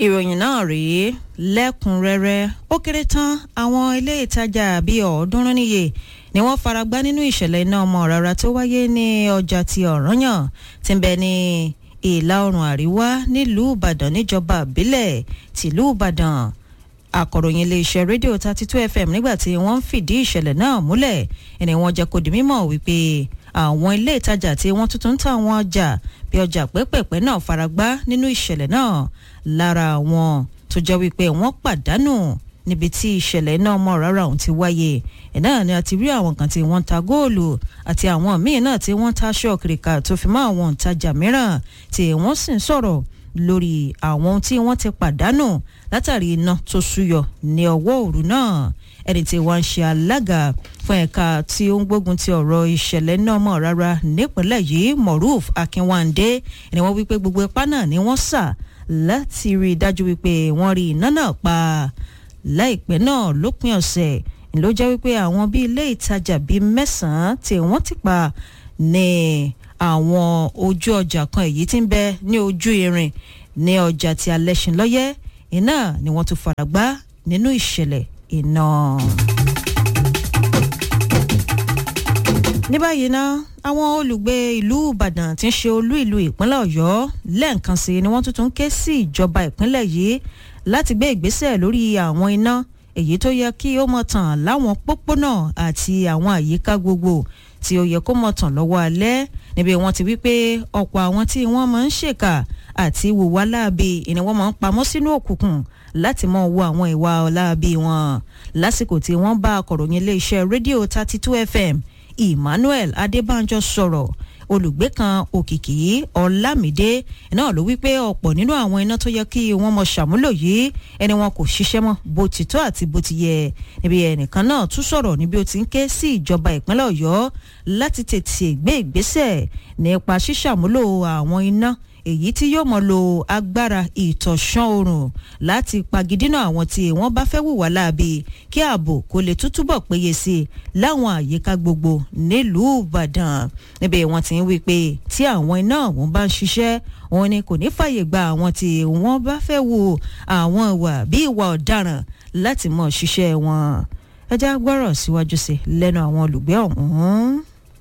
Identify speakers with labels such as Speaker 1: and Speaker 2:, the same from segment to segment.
Speaker 1: ìròyìn náà rèé lẹ́kùnrẹ́rẹ́ ó kéré tán àwọn ilé ìtajà bíi ọ̀ọ́dúnrún níye ni wọ́n faragbá nínú ìṣẹ̀lẹ̀ iná ọmọ rárá tó wáyé ní ọjà ti ọ̀ranyàn tí ń bẹ ní ìlà oòrùn àríwá nílùú ìbàdàn níjọba ìbílẹ̀ tìlú ìbàdàn akọ̀ròyìn iléeṣẹ́ rédíò thirty two fm nígbà tí wọ́n ń fìdí ìṣẹ̀lẹ̀ náà múlẹ̀ ẹni wọ́n jẹ́ kó di mímọ̀ wípé àwọn ilé ìtajà tí wọ́n tuntun ń ta àwọn ọjà bí ọjà pẹ́pẹ̀pẹ́ náà faragbá nínú ìṣẹ̀lẹ̀ náà lára àwọn tó jẹ́ wípé wọ́n pàdánù níbi tí ìṣẹ̀lẹ̀ iná ọmọ rárá ọ̀hún ti wáyé ẹ̀ náà ni a ti rí àwọn kan tí wọ́n ń ta góòlù àti àwọn míì náà tí wọ́n ń ta aṣọ kìrìkà tó fi mọ́ àwọn òǹtajà mìíràn tí wọ́n sì ń sọ̀rọ̀ lórí àwọn ohun tí wọ́n ti pàdánù látàrí iná tó súyọ ní ọwọ́ òru náà ẹni tí wọ́n ń ṣe alága fún ẹ̀ka tí ó ń gbógun ti ọ̀rọ̀ ìṣẹ̀lẹ̀ náà mọ̀ rárá nípínlẹ̀ yìí moruf akínwándé ni wọ́n wípé gbogbo ipá náà ni wọ́n sà láti rí i dájú wípé wọ́n rí iná náà pa láìpẹ́ náà lópin ọ̀sẹ̀ ló jẹ́ wípé àwọn bíi ilé ìtajà bíi mẹ́sàn-án tí wọ́n ti pa ní àwọn ojú ọjà kan èyí tí ń bẹ ní ojú irin ní ọjà tí alẹ́sìn lọ́yẹ́ iná ni wọ́n tún fara gbá nínú ìṣẹ̀lẹ̀ iná. ní báyìí ná àwọn olùgbé ìlú ìbàdàn tí ń ṣe olú ìlú ìpínlẹ̀ ọ̀yọ́ lẹ́ẹ̀kan sí ni wọ́n tuntun ké sí ìjọba ìpínlẹ̀ yìí láti gbé ìgbésẹ̀ lórí àwọn iná èyí tó yẹ kí ó mọ̀ tàn láwọn pópónà àti àwọn àyíká gbogbo tí ó yẹ kó mọ̀ tàn lọ́wọ́ alẹ́ níbi wọ́n ti wí pé ọ̀pọ̀ àwọn tí wọ́n máa ń ṣèkà àti wùwá láabi ni wọ́n máa ń pamọ́ sínú òkùnkùn láti mọ wo àwọn ìwà ọ̀láabi wọn lásìkò tí wọ́n bá akọ̀ròyìn iléeṣẹ́ rédíò thirty two fm emmanuel adébánjọ sọ̀rọ̀ olùgbé kan òkìkí ọlámídé náà ló wí pé ọ̀pọ̀ nínú àwọn iná tó yẹ kí wọ́n mọ ṣàmúlò yìí ẹni wọn kò ṣiṣẹ́ mọ́ bó ti tó àti bó ti yẹ níbi ẹnìkan náà tún sọ̀rọ̀ níbi ó ti ń ké sí ìjọba ìpínlẹ̀ ọ̀yọ́ láti tètè gbé ìgbésẹ̀ nípa ṣíṣàmúlò àwọn iná èyí tí yóò mọ lo agbára ìtọ̀sán oòrùn láti pagidínà àwọn tí wọ́n bá fẹ́ wùwà láabi kí ààbò kó lè tútúbọ̀ péye sí i láwọn àyíká gbogbo nílùú ìbàdàn níbi wọ́n ti ń wí pé tí àwọn iná ọ̀hún bá ń ṣiṣẹ́ wọn ni kò ní fàyè gba àwọn tí wọ́n bá fẹ́ wo àwọn ìwà bí ìwà ọ̀daràn láti mọ̀ ṣiṣẹ́ wọn ẹ já gbọ́rọ̀ síwájú sí lẹ́nu àwọn olùgbé ọ̀hún.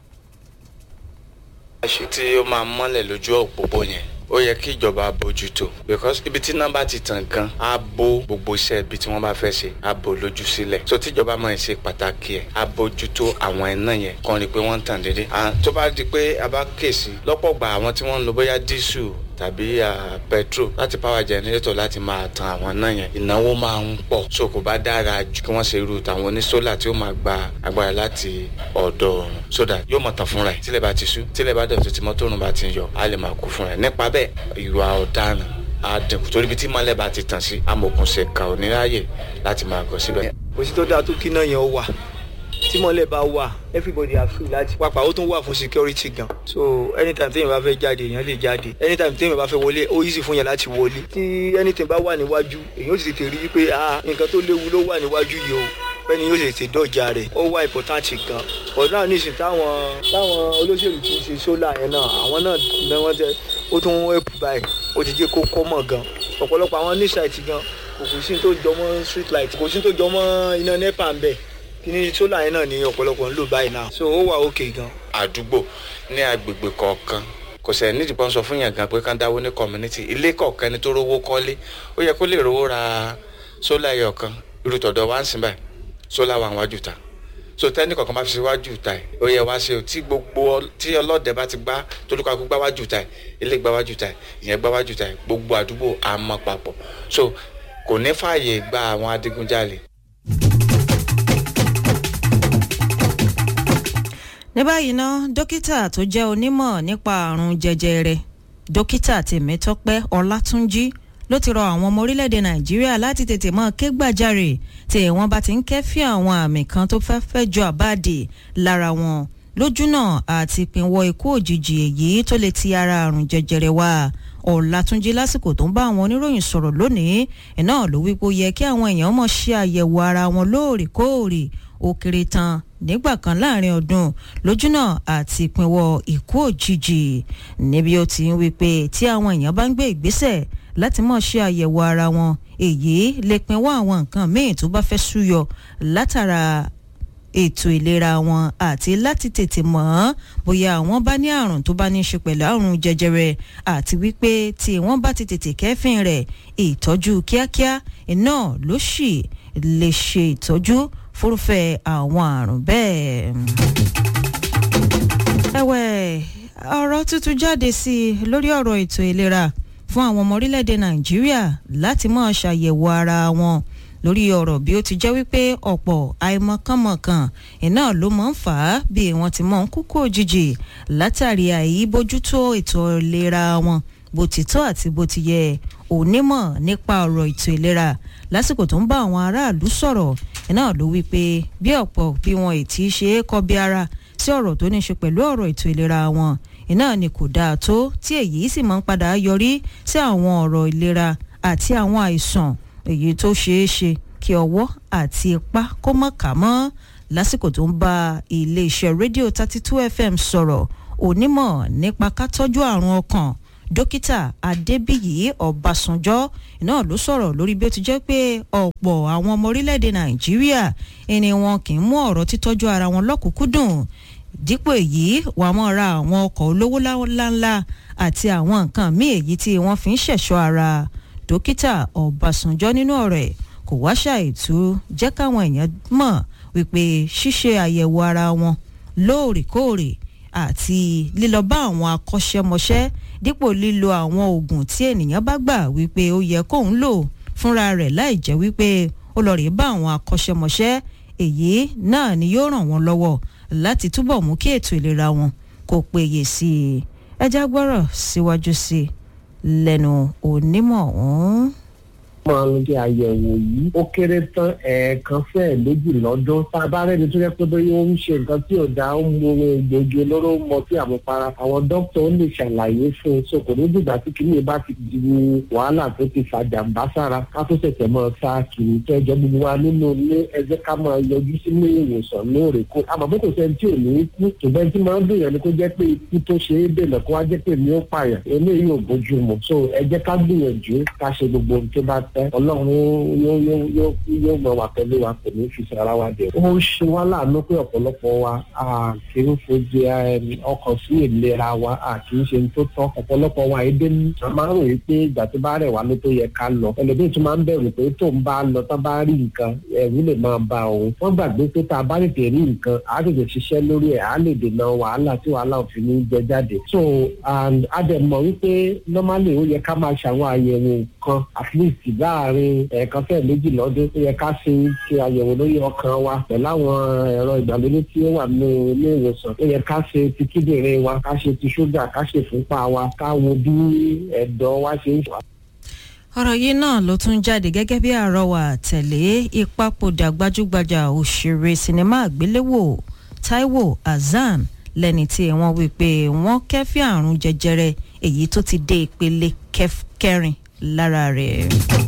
Speaker 2: àṣì tí ó máa mọ́lẹ̀ lójú òpópó yẹn ó yẹ kí ìjọba bójútó because ibi tí nọ́mbà ti tàn gan á bó gbogbo iṣẹ́ ibi tí wọ́n bá fẹ́ ṣe á bó lójú sílẹ̀ so tíjọba máa ń ṣe pàtàkì ẹ̀ á bójútó àwọn iná yẹn kàn rí i pé wọ́n ń tàn déédéé tó bá di pé a bá kèsì lọ́pọ̀ gbà àwọn tí wọ́n ń lo bóyá dísù tàbí petrol láti power generator láti máa tan àwọn náà yẹn ìnáwó máa ń pọ̀ so kò bá dára ju kí wọ́n ṣe irú tàwọn onísólà tí ó máa gba agbára láti ọ̀dọ̀ ọ̀run so that yóò máa tàn fúnra ẹ̀ tílẹ̀ bá ti sú tílẹ̀ bá dọ̀tí tí mọ́tò òrùn bá ti yọ á lè máa kú fúnra ẹ̀ nípa bẹ́ẹ̀ ìwà ọ̀daràn á dínkù torí ibi tí mọ́lẹ̀ bá ti tàn sí amòkùnṣe kà ò ní ráàyè láti máa gọ̀ síbẹ̀.
Speaker 3: kò sí tó dáa tó kí náà yẹn ó wà tí mọ́lẹ̀ bá wà everybody are free láti pápá ó tún wà fún security gan so anytime téèyàn bá fẹ́ jáde èèyàn lè jáde anytime téèyàn bá fẹ́ wọlé ó easy fún yẹn láti wọlé tí anything bá wà níwájú èèyàn ó sì tètè rí i pé ah nǹkan tó léwu ló wà níwájú yìí o fẹ́ni yóò tètè dọ̀jà rẹ̀ ó wà important gan but náà nísìnyí táwọn táwọn olóṣèlú ti ṣe sólà yẹn náà àwọn náà ní wọ́n tẹ ó tún help báyìí ó ti jẹ́ kó kọ́ mọ̀ gan ọ̀pọ̀lọpọ̀ àwọn ní site gan kò kò sí tó jọmọ́ street light kò sí tó jọmọ́ iná nepa ń bẹ̀ kíní sólà yẹn náà ní ọ̀pọ̀lọpọ̀ ń lò báyìí náà so ó wà òkè gan.
Speaker 2: àdúgbò ní agbègbè kọ̀ọ̀kan kò sẹ̀ nídìí pọ́n sọ fún yàn gan pé ká dáwó ní community ilé kọ̀ọ̀kan ẹni tó rówó kọ́lé ó yẹ kó lè rówó ra sólà ẹyọ kan irú tọ̀dọ̀ wá ń sìn báyìí sólà wà wájú ta so tẹ́ni kọ̀ọ̀kan bá fi síwájú ta ẹ̀ ó yẹ wá ṣe tí gbogbo tí ọlọ́dẹ bá ti gbá tolúkakú gbá wájú ta ẹ̀ ilé gbá wájú ta ẹ̀ ìyẹn gbá wájú ta ẹ̀ gbogbo àdúgbò á mọ́ papọ̀ so kò ní fààyè gba àwọn adigunjalè
Speaker 1: ní báyìí ná dókítà tó jẹ́ onímọ̀ nípa àrùn jẹjẹrẹ dókítà tèmítọ́pẹ́ ọlátúnjí ló ti rọ àwọn ọmọ orílẹ̀-èdè nàìjíríà láti tètè mọ́ ké gbàjarè tí wọ́n bá ti ń kẹ́fí àwọn àmì kan tó fẹ́ fẹ́ jọ àbáàdì lára wọn lójúnà àti pinwọ́ ikú òjijì èyí tó lè ti ara àrùn jẹjẹrẹ wá ọ̀làtúnjí lásìkò tó ń bá àwọn oníròyìn sọ̀rọ̀ lónìí iná ló wípé ó yẹ kí àwọn èèyàn mọ̀ ṣe àyẹ̀wò ara wọn lóòrèkóòrè ó kéré tán nígbà kan láàrin ọdún lójúnà àti ìpínwọ́ ikú òjijì níbi ó ti ń wí pé tí àwọn èèyàn bá ń gbé ìgbésẹ̀ láti mọ̀ ṣe àyẹ̀wò ara wọn èyí lè pinwọ́ àwọn nǹkan míì tó bá fẹ́ súyọ látara ètò ìlera wọn àti láti tètè mọ̀ ọ́n bóyá àwọn bá ní àrùn tó bá ní í ṣe pẹ̀lú àrùn jẹjẹrẹ àti wípé tí wọ́n bá ti tètè kẹ́fìn rẹ̀ ìtọ́jú kíákíá iná ló sì lè ṣe ìtọ́jú fúrúfẹ́ àwọn àrùn bẹ́ẹ̀. ẹ̀wẹ̀ ọ̀rọ̀ tuntun jáde sí i lórí ọ̀rọ̀ ètò ìlera fún àwọn ọmọ orílẹ̀-èdè nàìjíríà láti máa ṣàyẹ̀wò ara wọn lórí ọ̀rọ̀ bí ó ti jẹ́ wípé ọ̀pọ̀ àìmọ̀kànmọ̀kàn iná ló máa ń fà á bí wọ́n ti máa ń kúkú òjijì látàrí àìbójútó ètò ìlera wọn bó ti tọ́ àti bó ti yẹ onímọ̀ nípa ọ̀rọ̀ ètò ìlera lásìkò tó ń bá àwọn aráàlú sọ̀rọ̀ iná ló wí pé bí ọ̀pọ̀ bí wọn ì tí í ṣe é kọbi ara sí ọ̀rọ̀ tó ní ṣe pẹ̀lú ọ̀rọ̀ ètò ìlera wọn iná ni kò dáa tó tí èyí sì máa ń padà yọrí sí àwọn ọ̀rọ̀ ìlera àti àwọn àìsàn èyí tó ṣeé ṣe kí ọwọ́ àti ipá kó mọ̀ ká mọ́ lásìkò tó ń bá iléeṣẹ́ rédíò thirty two fm sọ̀rọ̀ onímọ̀ nípa ká tọ́jú àrùn ọkàn dókítà adébíyì ọbásanjọ́ náà ló sọ̀rọ̀ lórí bí ó ti jẹ́ pé ọ̀pọ̀ àwọn ọmọ orílẹ̀-èdè nàìjíríà ẹni wọn kì í mú ọ̀rọ̀ títọ́jú ara wọn lọ́kùnkúndùn dípò èyí wà á mọ̀ ra àwọn ọkọ̀ olówó ńláńlá àti àwọn nǹkan míì èyí tí wọ́n fi ń ṣẹ̀ṣọ́ ara dókítà ọbásanjọ́ nínú ọ̀rọ̀ ẹ̀ kò wá ṣàìtú jẹ́ káwọn èèyàn mọ̀ wípé ṣíṣe àyẹ̀wò ara wọn lóòrèkóòrè àti lílọ bá àwọn akọ́ṣẹ́mọṣẹ́ dípò lílo àwọn oògùn tí ènìyàn bá gbà wípé ó yẹ kóun lò fúnra rẹ̀ láì jẹ́ wípé ó lọ rèé bá àwọn akọ́ṣẹ́mọṣẹ́ èyí náà ni yóò ràn wọ́n lọ́wọ́ láti túbọ̀ mú kí ètò ìlera wọn kó péye sí i ẹjá gbọ́rọ̀ síwájú sí i lẹ́nu onímọ̀ ọ̀hún
Speaker 4: máa ń ṣe àyẹ̀wò yìí ó kéré tán ẹ̀ẹ̀kan fẹ́ẹ̀ méjì lọ́dún tá a bá rẹ́ni tó yẹ pé bóyá ó ń ṣe nǹkan tí ò dáa ó ń mu ohun egbògi olóró mọ sí àmupara àwọn dókítà ó lè ṣàlàyé fún un so kò ní dìgbà tí kìíní bá ti di wàhálà tó ti fa jàǹbá sára ká tó ṣẹ̀ṣẹ̀ máa sá kiri tó ẹjọ́ gbogbo wa nínú ilé ẹjẹ́ ká máa yọjú sínú ìwòsàn lóòrèkóòrè àmọ́ bó kò sẹ́ni tí ò ní kú ṣùgbọ́n tí máa ń dùn yẹn ni kó jẹ́ pé ikú tó ṣe é dènà kó wá jẹ́ pé mi ó pààyàn eléyìí ò bójú mu so ẹ jẹ́ ká gbìyànjú ká ṣe gbogbo ohun tó bá tẹ́ ọlọ́run yóò yóò yóò yóò mọ wa pẹ̀lú wa kò ní fi sara wa dẹ̀. ó ṣe wá láàánú pé ọ̀pọ̀lọpọ̀ wa a kì í fojú ọkàn sí ìlera wa a kì í ṣe ní tó tọ́ ọ̀pọ̀lọpọ̀ wa èdè ní. a máa ń ròyìn pé ìgbà tó bá rẹ̀ wá ló tó yẹ ká lọ ẹlòmíì tún máa ń bẹ̀rù pé tó ń bá lọ tó bá rí nǹkan ẹ̀rù lè máa ba òun. wọ́n gbàgbé pé tá a bá tètè rí nǹkan a tètè ṣiṣẹ́ lórí ẹ̀ a lè dènà wàhálà tí wàhálà ò fi ní jẹ jáde. so a dẹ̀ mọ̀ wípé normally ó yẹ ká máa ṣàwọn àyẹ̀wò kan at least láàrin ẹ̀ẹ̀kan fẹ́ẹ̀ méjì lọ́dún tó yẹ ká ṣe ṣe àyẹ̀wò lórí ọkàn wa pẹ̀lú àwọn ẹ̀rọ ìgbàlódé tí ó wà ní ilé ìwòsàn tó yẹ ká ṣe ti kíndìnrín wa ká ṣe ti ṣúgà ká ṣe fúnpá wa ká wo bí ẹ̀dọ̀ wa ṣe ń fà.
Speaker 1: ọ̀rọ̀ yìí náà ló tún jáde gẹ́gẹ́ bí àrọwà tẹ̀lé ìpapòdà gbajúgbajà òṣèré sinimá àgbéléwò Táíwò Hassan lẹ́ni tí wọ́n wí pé wọ́n kẹ́fí àrùn jẹjẹrẹ èyí tó ti dé ìpele kẹrin lára rẹ̀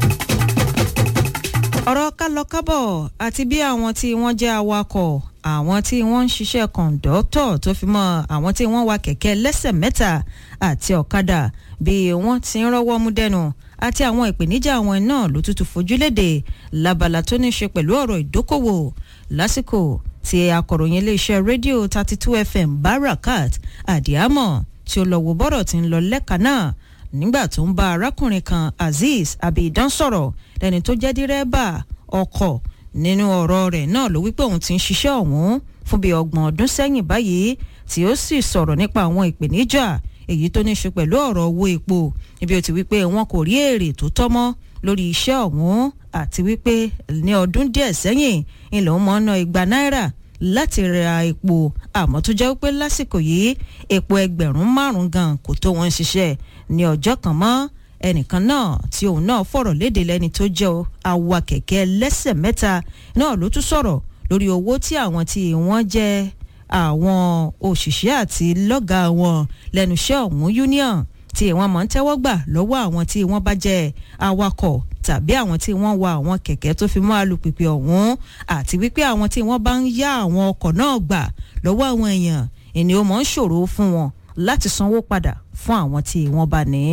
Speaker 1: ọ̀rọ̀ kálọkábọ̀ àti bí àwọn tí wọ́n jẹ́ awakọ̀ àwọn tí wọ́n ń ṣiṣẹ́ kọ̀ǹdọ́tọ̀ tó fi mọ́ àwọn tí wọ́n wa kẹ̀kẹ́ lẹ́sẹ̀ mẹ́ta àti ọ̀kadà bí wọ́n ti ń rọ́wọ́ mú dẹnu àti àwọn ìpèníjà àwọn náà ló tútù fojú léde lábala tó ní ṣe pẹ̀lú ọ̀rọ̀ ìdókòwò lásìkò tí akọ̀ròyìn iléeṣẹ́ rédíò thirty two fm barakat adiamọ tí ó lọ wo bọ́rọ̀ tí ń lọ lẹ́ka náà nígbà tó ń bá arákùnrin kan azeez abidan sọ̀rọ̀ lẹ́ni tó jẹ́ dírẹ́bà ọkọ̀ nínú ọ̀rọ̀ rẹ̀ náà ló wípé òun ti ń ṣiṣẹ́ ọ̀hún fún bíi ọgbọ̀n ọdún sẹ́yìn báyìí tí ó sì sọ̀rọ̀ nípa àwọn ìpèníjà èyí tó ní ṣe pẹ̀lú ọ̀rọ̀ owó epo níbi ó ti wípé wọn kò rí èrè tó tọ́ mọ́ lórí iṣẹ́ ọ̀hún àti wípé ní ọdún díẹ̀ sẹ́yìn ilẹ̀ òun mọ̀ ná igba náírà láti ra epo àmọ́ tó jẹ́ wípé lásìkò yìí epo ẹgbẹ̀rún márùn-ún gan kò tó wọn ṣiṣẹ́ ní ọjọ́ kan mọ́ ẹnìkan náà tí òun náà fọ̀rọ̀ léde lẹ́ni tó jẹ́ awa kẹ̀kẹ́ lẹ́sẹ̀ mẹ́ta náà ló tún sọ̀rọ̀ lórí owó tí àwọn tí wọ́n jẹ́ àwọn òṣìṣẹ́ àti lọ́gà wọn lẹ́nu iṣẹ́ ọ̀hún union tí wọ́n máa ń tẹ́wọ́ gbà lọ́wọ́ àwọn tí wọ́n bá jẹ́ awakọ̀ tàbí àwọn tí wọ́n wa àwọn kẹ̀kẹ́ tó fi mọ́ alùpùpù ọ̀hún àti wípé àwọn tí wọ́n bá ń yá àwọn ọkọ̀ náà gbà lọ́wọ́ àwọn èèyàn ìní ó mọ̀ ń ṣòro fún wọn láti sanwó padà fún àwọn tí wọ́n bá ní.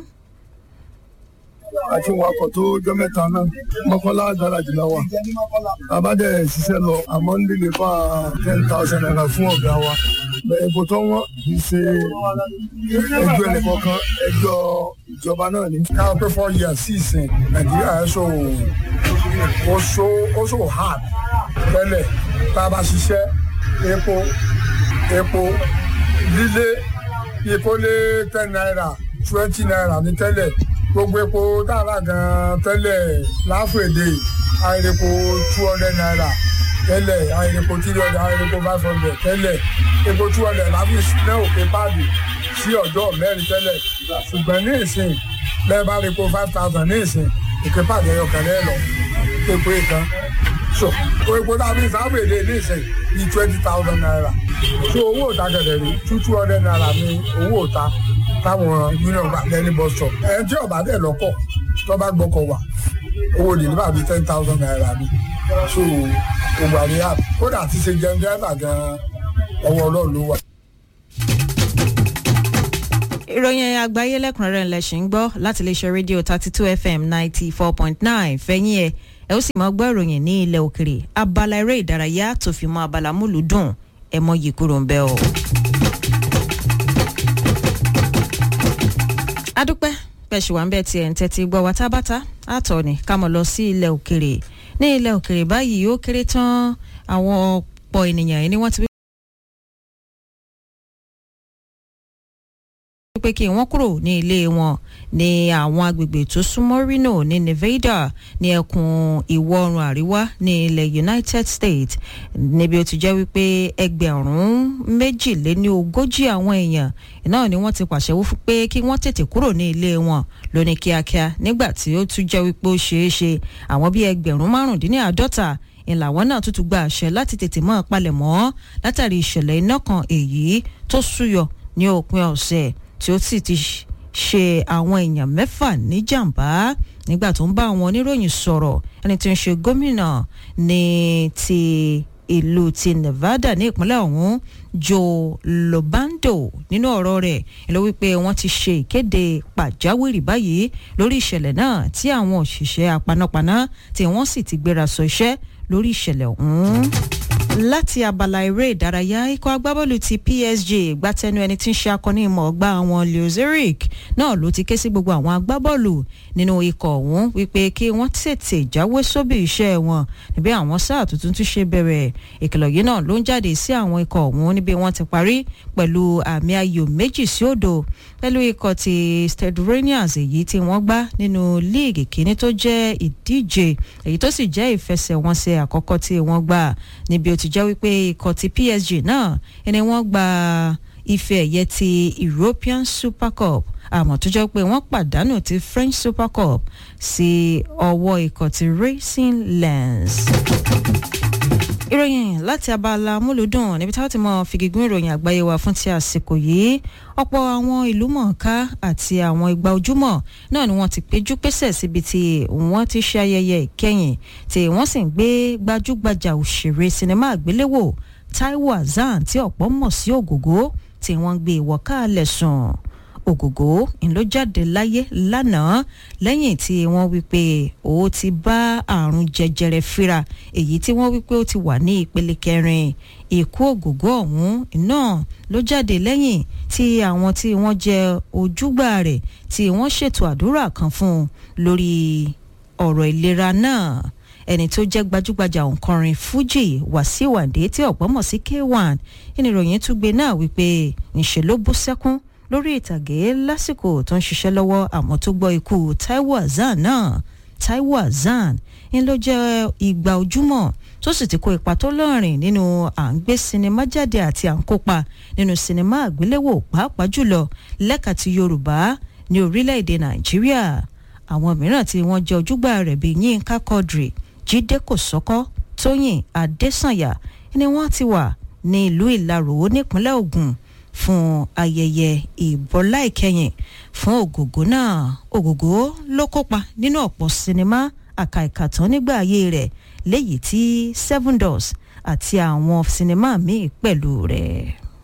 Speaker 5: àti wakọ̀ tó jọ mẹ́ta náà mọ́kànlá gáràjì náà wà bàbá dẹ̀ ṣiṣẹ́ lọ àmọ́ ń délé fà ten thousand naira fún ọ̀gá wa epo tó wọ́n kì í ṣe ẹjọ́ ẹnìkọ̀ọ̀kan ẹjọ́ ìjọba náà ní. káwọn pé four years sí ìsìn nàìjíríà ẹ̀ ṣò ó ṣò ó ṣò hard tẹ́lẹ̀ tá a bá ṣiṣẹ́ epo epo lílé epo lé ten naira twenty naira ní tẹ́lẹ̀ gbogbo epo dára gan tẹ́lẹ̀ láfèdè àìrèpo two hundred naira tẹ́lẹ̀ àìrèpo three hundred àìrèpo five hundred tẹ́lẹ̀ epo two hundred láfi náà òkè páàdì sí ọjọ́ mẹ́rin tẹ́lẹ̀ ṣùgbọ́n ní ìsìn lẹ́ẹ̀ bá rèpo five thousand ní ìsìn òkè páàdì ẹ̀yọ̀ kan lẹ́ẹ̀ lọ epo ìkan so epo tàbí sáfèdè ní ìsìn ní twenty thousand naira so owó òta gẹ̀dẹ̀ rí two two hundred naira ní owó òta táwọn union gbà lẹ́ni bus stop ẹni tí ọba dẹ̀ lọ́kọ̀ tó bá gbọ́kọ̀ wà owó deliver bíi ten thousand naira ni so gbogbo àríyá kódà ti ṣe jẹun dẹ́rẹ́bà gan-an ọwọ́ ọlọ́run ló wà.
Speaker 1: ìròyìn àgbáyé lẹ́kùnrẹ́rẹ́ ńlẹ̀ ṣì ń gbọ́ láti iléeṣẹ́ rédíò thirty two fm ninety four point nine fẹ́yìn ẹ̀ ẹ ó sì máa gbọ́ ìròyìn ní ilẹ̀ òkèrè abala eré ìdárayá tó fi mọ́ abala múlùúdùn ẹ mọ́ yìí kúrò ń bẹ́ o. adúpẹ́ pẹ̀sù wà ń bẹ̀ tiẹ̀ ń tẹ́tí gbọ́ wa tábàtà àtọ̀ ni ká mọ̀ lọ sí ilẹ̀ òkèrè ní ilẹ̀ òkèrè báyìí ó kéré tán àwọn ọ̀pọ̀ ènìyàn yìí ni wọ́n ti pé kí wọ́n kúrò ní ilé wọn ní àwọn agbègbè tó súnmọ́ Reno ní Nevada ní ẹkùn ìwọ̀ oòrùn àríwá ní ilẹ̀ United States níbi ó ti jẹ́ wípé ẹgbẹ̀rún méjìléní ogójì àwọn èèyàn náà ni wọ́n ti pàṣẹ wí pé kí wọ́n tètè kúrò ní ilé wọn lóní kíákíá nígbà tí ó tún jẹ́ wípé ó ṣeé ṣe àwọn bíi ẹgbẹ̀rún márùndínláàádọ́ta ìlàwọ́n náà tún tún gba àṣẹ láti tètè mọ́ palẹ̀mọ́ látàrí ìṣẹ̀lẹ̀ iná kan èyí tó súyọ ní òpin ọ̀sẹ̀ tí ó sì ti ṣe àwọn èèyàn mẹ́fà níjàmbá nígbà tó ń bá àwọn oníròyìn sọ̀rọ̀ ẹni tí ń ṣe gómìnà ní ti ìlú ti Nevada ní ìpínlẹ̀ ọ̀hún Joe Lobando nínú ọ̀rọ̀ rẹ̀ ló wípé wọ́n ti ṣe ìkéde pàjáwìrì báyìí lórí ìṣẹ̀lẹ̀ náà tí àwọn òṣìṣẹ́ apanápaná tí wọ́n sì ti gbéra sọ iṣẹ́ lórí ìṣẹ̀lẹ̀ ọ̀hún láti abala eré ìdárayá ikọ̀ agbábọ́ọ̀lù ti PSG gbátẹnu ẹni tí ń ṣe akọni ìmọ̀ ọgbà àwọn Leo Zurich náà ló ti ké sí gbogbo àwọn agbábọ́ọ̀lù nínú ikọ̀ ọ̀hún wípé kí wọ́n tètè jáwé sóbì iṣẹ́ wọn níbi àwọn sáà tuntun tún ṣe bẹ̀rẹ̀ ìkìlọ̀ yìí náà ló ń jáde sí àwọn ikọ̀ ọ̀hún níbi wọ́n ti parí pẹ̀lú àmì ayò méjì sí òdo pẹ̀lú ikọ̀ ti Stade Rangers èyí tí wọ́n gbá nínú líìgì kínní tó jẹ́ ìdíje èyí tó sì jẹ́ ìfẹsẹ̀wọnsẹ̀ àkọ́kọ́ tí wọ́n gbà níbi ó ti jẹ́ wípé ikọ̀ ti PSG náà ẹni wọ́n gba ife ẹ̀yẹ ti European Super Cup àmọ́ tó jẹ́ pé wọ́n pàdánù ti French Super Cup sí ọwọ́ ikọ̀ ti Racing Lens ìròyìn láti abala múlùdùn níbi táwọn ti mọ fìgígún ìròyìn àgbáyé wa fún ti àsìkò yìí ọ̀pọ̀ àwọn ìlú mọ̀ọ́ká àti àwọn ìgbà ojúmọ̀ náà ni wọ́n ti péjú pésẹ̀ síbi tí wọ́n ti ṣe ayẹyẹ ìkẹyìn tí wọ́n sì ń gbé gbajúgbajà òṣèré sinimá àgbéléwò Taiwo Hassan tí ọ̀pọ̀ mọ̀ sí Ògògó tí wọ́n ń gbé ìwọ̀kálẹ̀ sùn ògògó ló jáde láyé lánàá lẹ́yìn tí wọ́n wí pé ó ti bá àrùn jẹjẹrẹ fíra èyí tí wọ́n wí pé ó ti wà ní ìpele kẹrin ikú ògògó ọ̀hún náà ló jáde lẹ́yìn tí àwọn tí wọ́n jẹ ojúgbà rẹ̀ tí wọ́n ṣètò àdúrà kan fún un lórí ọ̀rọ̀ ìlera náà ẹni tó jẹ́ gbajúgbajà òǹkọrin Fuji Wasiu Ayinde tí ọ̀pọ̀ mọ̀ sí K1 ìnìròyìn tún gbé náà wípé ńṣe ló bú sẹ́kún lórí ìtàgé lásìkò tó ń ṣiṣẹ́ lọ́wọ́ àmọ́ tó gbọ́ ikú Taiwo Hassan náà Taiwo Hassan ń ló jẹ́ ìgbà ojúmọ́ tó sì ti kó ipa tó lọ́rìn nínú à ń gbé sinimá jáde àti à ń kópa nínú sinimá àgbéléwò pàápàá jùlọ lẹ́ka ti Yorùbá ní orílẹ̀-èdè Nàìjíríà àwọn mìíràn tí wọ́n jẹ́ ojúgbà rẹ̀ bíi Yínká Quadri Jídé Kòsọ́kọ́ Tóyìn Adésànyà ni wọ́n ti wà ní ìlú Ìlarò nípínlẹ̀ Ògùn fún ayẹyẹ ìbọlá ìkẹyìn fún ògògó náà ògògó ló kópa nínú ọ̀pọ̀ sinimá àkàìkàtàn nígbà ayé rẹ̀ léyìí tí seven doors àti àwọn sinimá míì pẹ̀lú rẹ̀.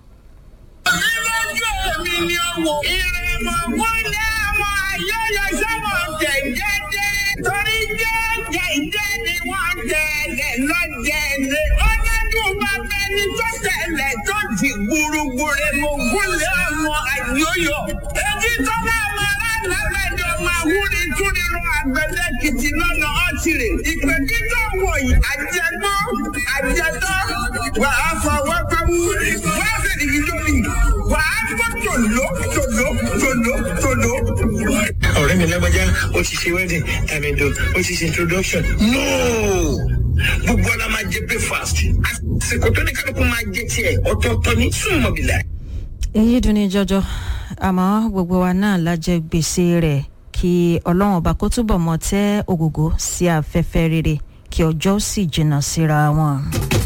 Speaker 6: Ìrọ̀jọ́ mi ni owó. Ìrìnmọ̀ wọlé àwọn ayẹyẹ sọ́mọ̀ jẹ̀jẹ̀jẹ̀. Torí jẹ́jẹ̀jẹ̀ ni wọ́n tẹ̀lé lọ́jẹ̀lẹ̀. Ọlọ́dún bá bẹni tó tẹ̀lé tó di gbúrúgbúrú mo gúnlẹ̀ àwọn àyọyọ. Èyí tó bá máa lálábẹ́jọ máa wúni tún nínú àgbẹ̀dẹ kìtì lọ́nà ọ̀tìrì. Ìpè títọ́ wọ̀nyí àjẹgbọ́ àjẹtọ́ wàá fọwọ́ pẹ́wú. Wọ́n á fẹ́ nìyí lómi. Wàá gbọ́ tòló tòló tòló tòló.
Speaker 7: ọ̀rẹ́ mi lágbájá ó ti ṣe wedding tàmídò ó ti ṣe introduction. no gbogbo ala máa jẹ breakfast àsìkò tó ní kálukú máa jẹ tiẹ̀ ọ̀tọ̀ọ̀tọ̀ ní súnmọ́ bìlà.
Speaker 1: èyí dùn ní jọjọ àmọ́ gbogbo wa náà la jẹ gbèsè rẹ̀ kí ọlọ́run ọba kó túbọ̀ mọ tẹ́ ògògó sí afẹ́fẹ́ rere kí ọjọ́ sì jìnnà síra wọn.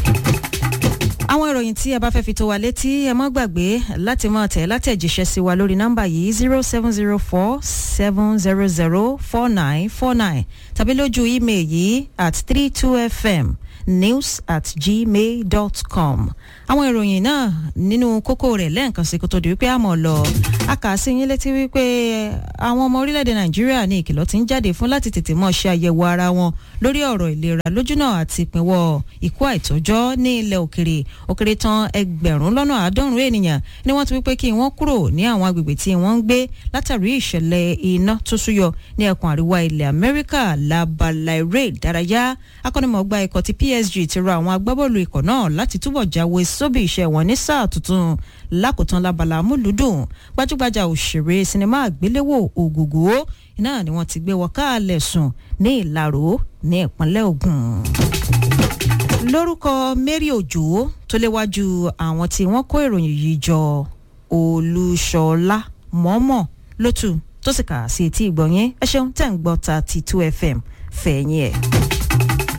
Speaker 1: àwọn ìròyìn tí ẹ bá fẹ́ fi tó wa létí ẹ mọ́ gbàgbé láti máa tẹ̀ látẹ̀jíṣẹ́ sí wa lórí nọ́mbà yìí zero seven zero four seven zero zero four nine four nine tàbí lójú ímeèlì yìí at three two fm news at gmail dot com àwọn ìròyìn náà nínú kókó rẹ̀ lẹ́ẹ̀kan sí kó tó di wípé àmọ́ lọ a kà á sí yín létí wípé àwọn ọmọ orílẹ̀-èdè nàìjíríà ní ìkìlọ̀ tí ń jáde fún láti tètè mọ́ ṣe àyẹ̀wò ara wọn lórí ọ̀rọ̀ ìlera lójúnà àti ìpínwọ́ ikú àìtọ́jọ́ ní ilẹ̀ òkèrè òkèrè tán ẹgbẹ̀rún lọ́nà àádọ́rùn-ún ènìyàn ni wọ́n ti wípé kí wọ́n kúrò ní àwọn agbègbè tí wọ́n ń gbé látàrí ìṣẹ̀lẹ̀ iná tó súyọ ní ẹkùn àríwá ilẹ̀ amẹ́ríkà labala eré ìdárayá akọ́nimọ̀ọ́gbá ikọ̀ ti psg ti rọ àwọn agbábọ́ọ̀lù ikọ̀ náà láti túbọ̀ jáwé sóbì iṣẹ́ wọn ní sáà tuntun lákòótán labala amúlùdùn gbajúgbajà òṣèré sinimá àgbéléwò ògògó náà ni wọ́n ti gbé wọ káàlẹ̀ sùn ní ìlàró ní ìpínlẹ̀ ògùn lórúkọ mary òjò tó léwájú àwọn tí wọ́n kó ìròyìn yìí jọ olúṣọlá mọ́mọ́ lótú tó sì kà sí etí ìgbọ̀nyẹn ẹ ṣeun tẹ̀ ń gbọ́ ta ti two fm fẹ̀yìn ẹ̀.